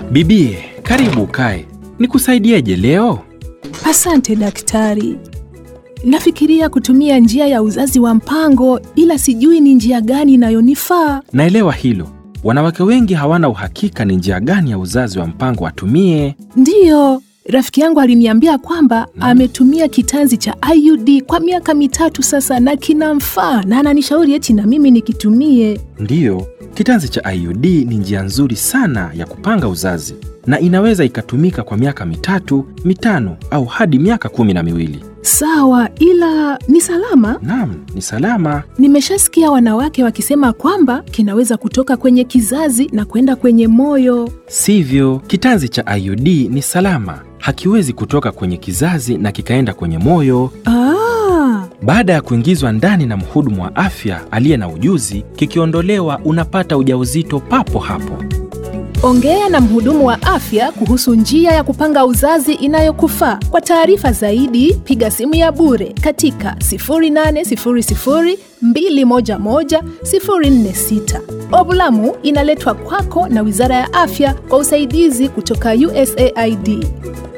Bibie, karibu ukae. Nikusaidieje leo? Asante daktari. Nafikiria kutumia njia ya uzazi wa mpango, ila sijui ni njia gani inayonifaa. Naelewa hilo. Wanawake wengi hawana uhakika ni njia gani ya uzazi wa mpango watumie. Ndiyo, rafiki yangu aliniambia kwamba ametumia kitanzi cha IUD kwa miaka mitatu sasa na kinamfaa, na ananishauri eti na mimi nikitumie. Ndiyo, kitanzi cha IUD ni njia nzuri sana ya kupanga uzazi na inaweza ikatumika kwa miaka mitatu, mitano au hadi miaka kumi na miwili. Sawa, ila ni salama? Naam, ni salama. Nimeshasikia wanawake wakisema kwamba kinaweza kutoka kwenye kizazi na kwenda kwenye moyo. Sivyo, kitanzi cha IUD ni salama, hakiwezi kutoka kwenye kizazi na kikaenda kwenye moyo. Ah, Baada ya kuingizwa ndani na mhudumu wa afya aliye na ujuzi, kikiondolewa, unapata ujauzito papo hapo. ongea na mhudumu wa afya kuhusu njia ya kupanga uzazi inayokufaa. Kwa taarifa zaidi, piga simu ya bure katika 0800 211 046. Ovulamu inaletwa kwako na Wizara ya Afya kwa usaidizi kutoka USAID.